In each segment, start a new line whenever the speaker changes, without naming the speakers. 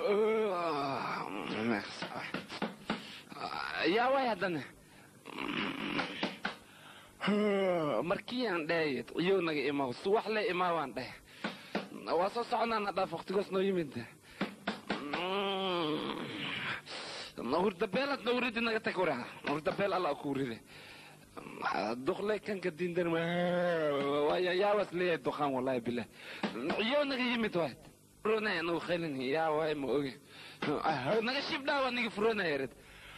yaa way haddana markii aan dhahay iyow naga imaw suwax le imaa waan dhahay waa soo soconaana dhaaf waqtigoos noo yimid hurdabeelad na uridi naga tag waraa hurdabeel alla ku uride duqle kanka diindan yaawas leeyahay duqaan wallahi bilah iyow naga yimid waad furonaya nagu khaylin yaa waay ma oge naga shibdhaa waa nigi furonaya red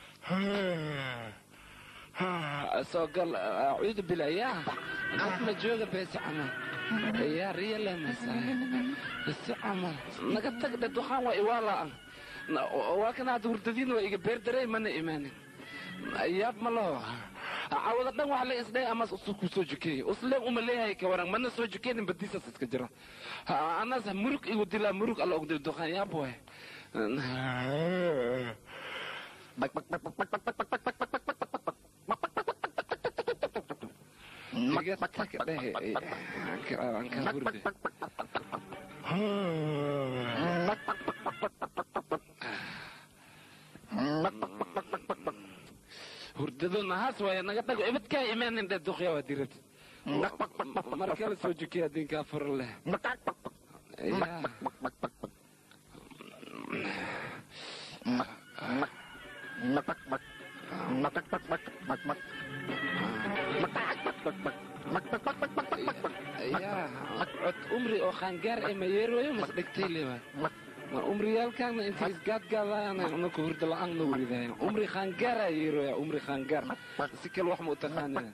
soo gal acuudu billah yaa asma jooga beesi camal yaa riyale masaay si camal naga tag dhe duqaan waa iwaalaa waa kana hadda hurdadiina waa iga beerdarey mana imaanin yaab ma laho cawada dhan wax la isdhay ama ku soo jukeeye usleen uma leeyahay ka waran mana soo jukeenin badiisas iska jira anas murug igu dilaa murug alla ogdil duqaan yaab waay iga tag dheh aan ka hurde hurdado nahaas waaya naga dhago ibadkaa imaanin dhe duqya waa dirad mar kale soo jukiya dinkaa furo leh yaa cod umri oo qaangaar ee mayeerooyo mas dhegtay lewa ma umriyaalkaana inta isgaadgaadaana unaka hurda la-aan na weridahay umri qaangaara yeeroya umri qaangaar si kale wax ma u taqaanina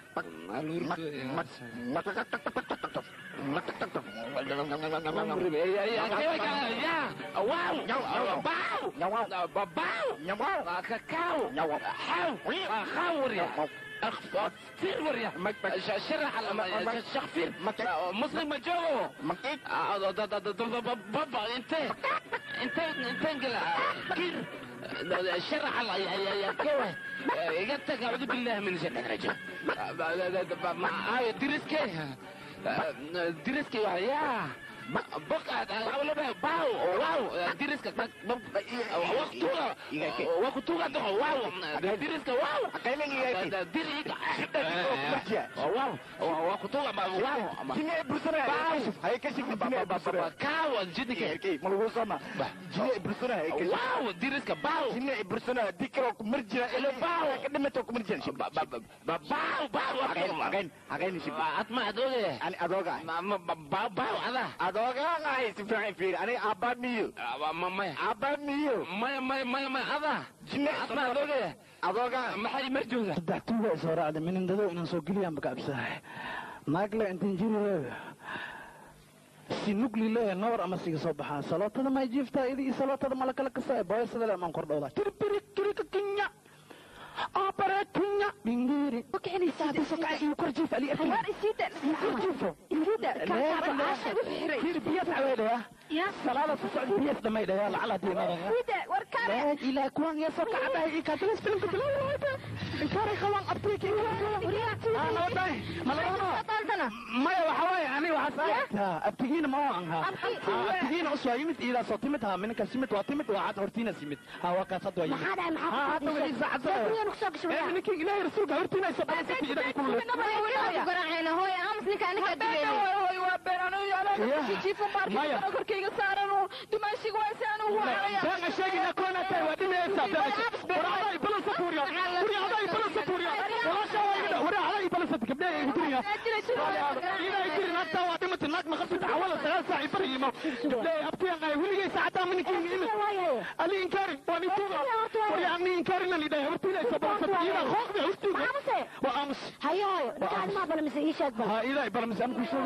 فير وريا شرح الشيخ فير مسلم مجوه بابا انت انت انت انقل كير شرح الله يا كوه قلت اعوذ بالله من الشيطان الرجيم درسكي درسكي يا بقى أولا باو واو درسك وقتوها وقتوها ده واو درسك واو دريك واو وقتوها واو
Jine bersana.
Bau.
Hai kasih jine bersana.
كاو جدك
Oke, malu sama. Jine bersana. Hai kasih.
واو درسك باو
Jine bersana. Dikira aku merja.
Ele bau.
Kadang macam aku merja.
باو باو
Again, again, again sih.
أسمع دولي
Ani adoga.
باو باو هذا
Adoga ngai si Frank Fir. Ani abad miu.
ما
Abad miu.
ما ما ما ما هذا
Jine
أسمع دولي
Adoga.
ما حد مرجوزة
saddex tuuga isoo raacday minindado inaan soo geliyaan baka absanahay naagle intan jiri leeya si nugli leeya noor ama siga soo baxaan salootada may jiiftaa idi iyo salootada mala kala kasa boyasada le amaan kordhowda tirpiri kirika kinya abare kinya bingiri sokay iyo kor jiif ali arkin kor jiifo kir biyas aweedhaya salaada ku socod biyas dhamaydhaya lacala diinadaga لا إلى كون يسوق عباية كاتلس فيلم كتلو إنكاري خوان أبتيك أنا وضعي ملانا ما يا وحواي يعني وحسايتها أبتيين ما عنها أبتيين أسوا يمت إذا صوتمتها من كسمت واتمت وعاد هرتينا سمت ها وكاسد ويمت
maxaa dhacay maxaa
ها هذا ولي زعزة إيه منك إلهي رسولك هرتينا يسبب إذا كله
garaacayna hooy aamus ninka aniga
مايا بان الشيء إن كون أتى ودين يسا ورا هذا يبلس سوريا ورا هذا يبلس سوريا ولا شيء ورا هذا يبلس كبدا يدريا إذا يصير نتا وادمة الناس ما خفت حوالي ثلاث ساعة يبري ما لا أبتي أنا ولي ساعة من كين إلى اللي إنكاري وأنا توغا ورا أمي إنكاري اللي ده هرتي لا يسبب ستيرا خوف ده هرتي وأمس
hayo hooyo dhagaad maa bala mise ii sheeg bal
ها إذا يبلس أمك شو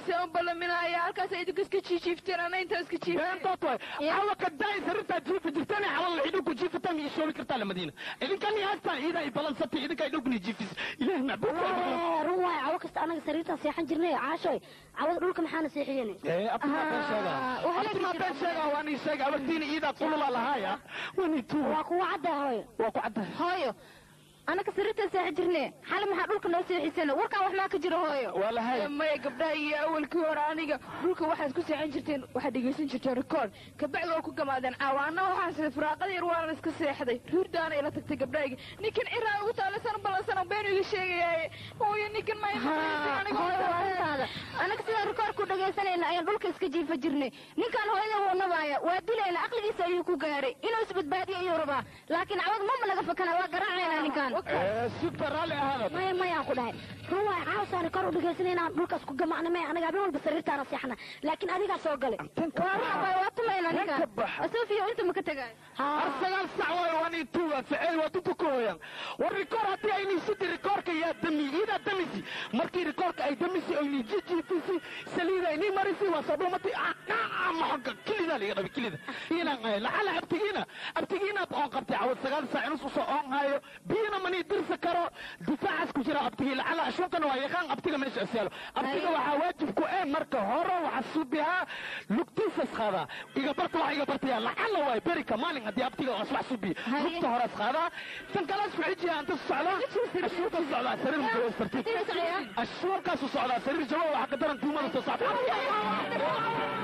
بeentood waay xawa kadaay sarirtaa jiifa jirtana xawal idinku jiifataan iyo shoobi kartaa la madiina idinkan haastaan iida ay balansatay idinka idhugni jiifis ilaah macbuud
run waay cawo kasta anaga sariirtaa seexan jirnay caashoy cawada dhulka maxaana seexiyeen
ee abtimaa been sheegaa abtimaa been sheegaa waa nii sheega abagtiina iidaa qulula lahaaya waa nii tuuga
waa kuwa cadda hooyo
waa ku caddahay
hooyo
anaka sariirta seexan jirne xali maxaa dhulka noo seexisana warkaan wax maa ka jiro hooyo
waa lahay
maya gabdhaha iyo awalkii hore aniga dhulka waxaad ku seexan jirteen waxaad dhegaysan jirteen rikoord kabacdi waa ku gamaadeen caawaana waxaase firaaqada yar waana iska seexday ruurdaana ila tagtay gabdhahayga ninkan ciraa ugu taalasan ballansana been iga sheegayaaye hooyo ninkan ma
hooyoarintaada anaga sidaan rikoorku dhegaysanayna ayaan dhulka iska jiifa jirnay ninkaan hooyada wuu nabaaya waa dilayna aqligiisa ayuu ku gaaray inuu isbadbaadiyo ayuu rabaa laakiin cawad mama naga fakana waa garaacaynaa ninkaan
super raalli ahaada
maya mayaan ku dhahay run waay caawsaan kor u dhegaysanayna dhulkaas ku gamacna maya anaga habeen walba sariirtaana seexna laakiin adigaa soo galay
waa ruuxa waa tumayna ninkaan asofiya inta maka tegaayo
har sagaal sac waayo waan ii tuuga ficil waa dunta ku hooyaan war rikoor haddii ayni sidi rikoorka yaa dami iidaa damisi markii rikoorka ay damisi ayni jijiifisi saliida ayni marisi waa soo dhumati maxoga kilidaa liga dhabi kilida inaan ahay lacala abtigiina abtigiinaad oon qabtay cawad sagaal sac inus usoo oon hayo biyana manii dirsa karo difaacaas ku jira abtigii lacala ashuunkana waa yaqaan abtiga meesha isyaalo abtiga waxaa waajib ku eh marka hore waxaa subihaa lugtiisas qaadaa iga barta waxa iga bartaya lacala waay berika maalin haddii abtiga aswax subiya lugta horeas qaadaa tan kalaas ku xijiya anta socdaa ashuurka socdaa sariir jawaas tartiib ashuurkaasu socdaa sariir jawa waxa ka daran tuumada soo socda